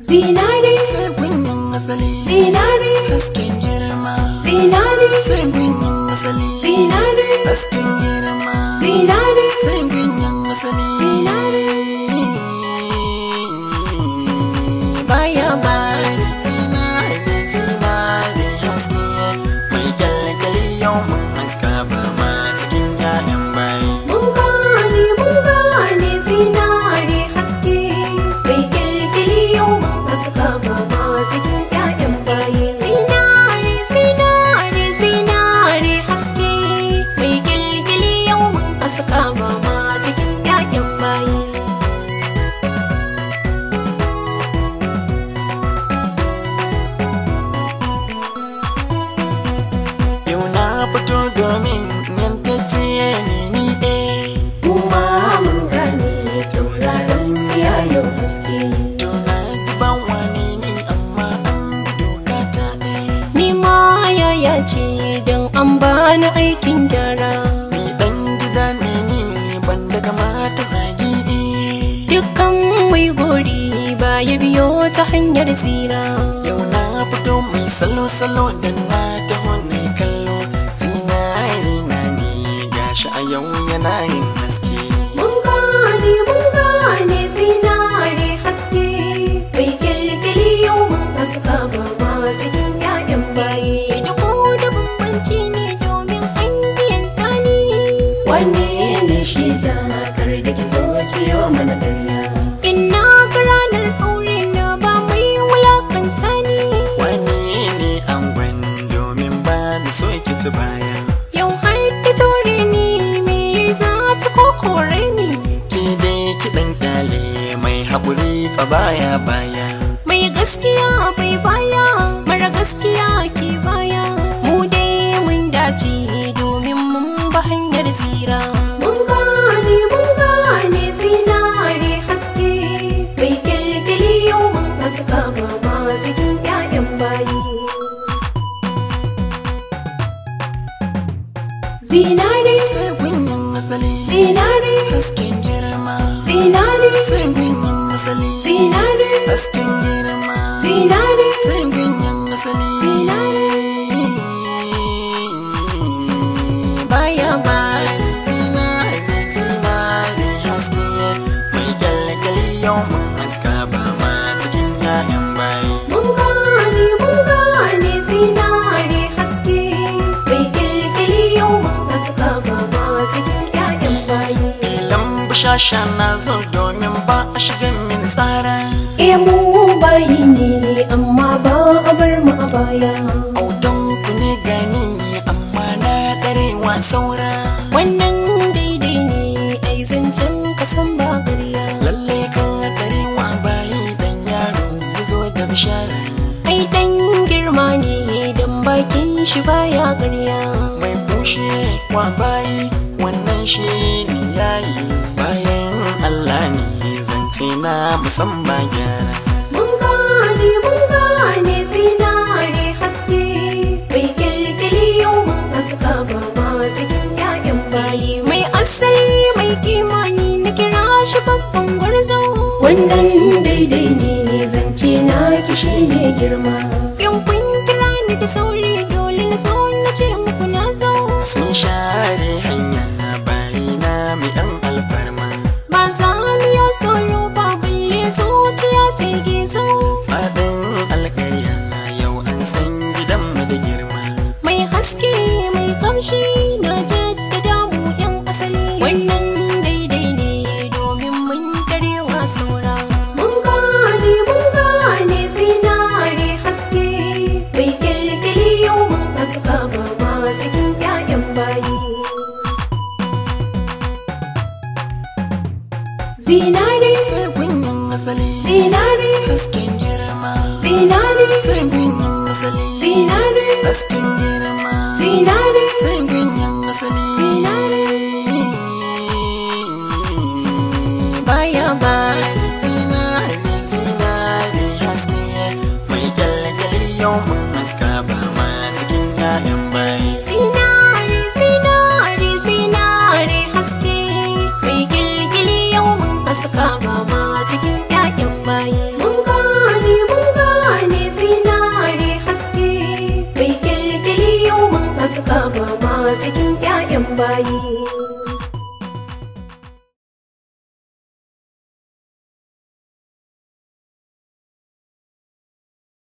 zinare sai kunyin asali zinare hasken girma zinare sai kunyin asali zinare hasken girma zinare sai kunyin asali baya bari zinare zinare haske mai kyalkyali yau mun haska ba ma cikin ƴaƴan bayi mun gane mun gane zinare haske mai kyalkyali yau mun haska mama cikin ƴaƴan baye zinare zinare zinare haske mai kyalkyali yau mun haska mama cikin ƴaƴan baye Yau na fito domin yantacce ne ni eh kuma mun gane tauraron yayo haske To na ji ban wani ne amma an bi doka ta ɗaya ni ma yaya ce don an bani aikin gyara Ni ɗan gida ne ni ban da kamata zagi eh dukkan mai gori ba ya biyo ta hanyar tsira Yau na fito mai salo-salo da na taho na kallo Zinari na ne gashi a yau yana yin haske mun gane mun gane zinare haske mai kyalkyali yau mun haska mama cikin 'ya'yan baye da ko da bambanci ne domin an biyanta ni wanne ne shaida kar da ki zo ki yi mana ƙarya ina ga ranar aure na ba mai wulakanta ni Wani ne angon domin ba ni so ki ci baya yau har ki tore ni me zafi ko kore ni Ki dai kiɗan ƙyale mai haƙuri fa baya baya mai gaskiya bai baya mara gaskiya ke baya mu dai mun dace domin mun ba hanyar tsira mun gane mun gane zinare haske mai kyalkyali yau mun haska mama cikin 'ya'yan bayi zinare sai kunyin asali zinare hasken girma zinare sai kunyin asali zinare hasken girma zinare sai kunyin asali baya bari zinari zinari haske mai kyalkyali yau mun haska ba ma cikin 'ya'yan bayi Mun gane mun gane zinare haske mai kyalkyali yau mun haska mama cikin 'ya'yan bayi. Filan bushasha na zo domin ba a shiga min tsara E mu bayi ne amma ba a bar mu a baya. Autan ku ne gani amma na ɗarewa saura Wannan daidai ne ai zancen kasan ba ƙarya. Lalle kan ɗarewa bayi dan yaro ya zo da bishara Ai dan girma ne dan bakin shi baya ƙarya. Mai kushe wa bayi wannan shi ne yayi Bayan Allah ne zance na musamman gyara Mun gane mun gane zinare haske mai kyalkyali yau mun haska mama cikin 'ya'yan bayi mai asali mai kimani na kira shi babban gwarzo wannan daidai ne zance na kishi ne girma yan kun kira ni da sauri dole na zo na ce muku na zo Sun share hanya bayi na mai ɗan alfarma ba za mu yi tsoro ba balle zuciya ta yi gizo Faɗin alƙarya yau an san gidanmu da girma mai haske mai kamshi na jaddada mu yan asali wannan daidai ne domin mun darewa saura mun gane mun gane zinare haske mai kyalkyali yau mun haska mama cikin 'ya'yan bayi zinare sai kunyin asali zinare hasken girma zinare sai kunyin asali zinare hasken girma zinare sai kunyin asali baya bari zinari zinari haske mai kyalkyali yau mun haska ba ma cikin 'ya'yan bayi Zinare, zinare, zinare haske mai gilgili yau mun haska mama cikin 'ya'yan bayi. Mun gane haska ba ma cikin 'ya'yan bayi